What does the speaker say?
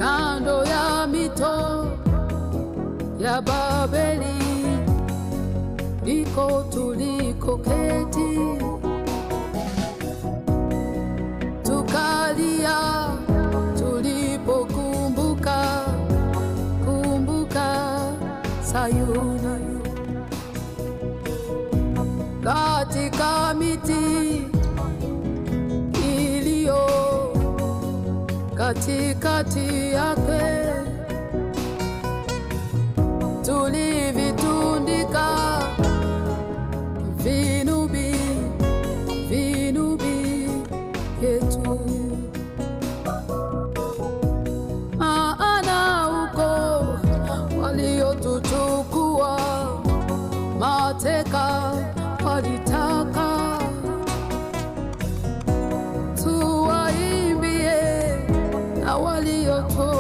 kando ya mito ya Babeli, ndiko tulikoketi tukalia tulipokumbuka kumbuka Sayuni katika miti iliyo katikati yake tulivitundika vinubi vinubi vyetu, maana uko waliotuchukua mateka walitaka tuwaimbie na waliotoa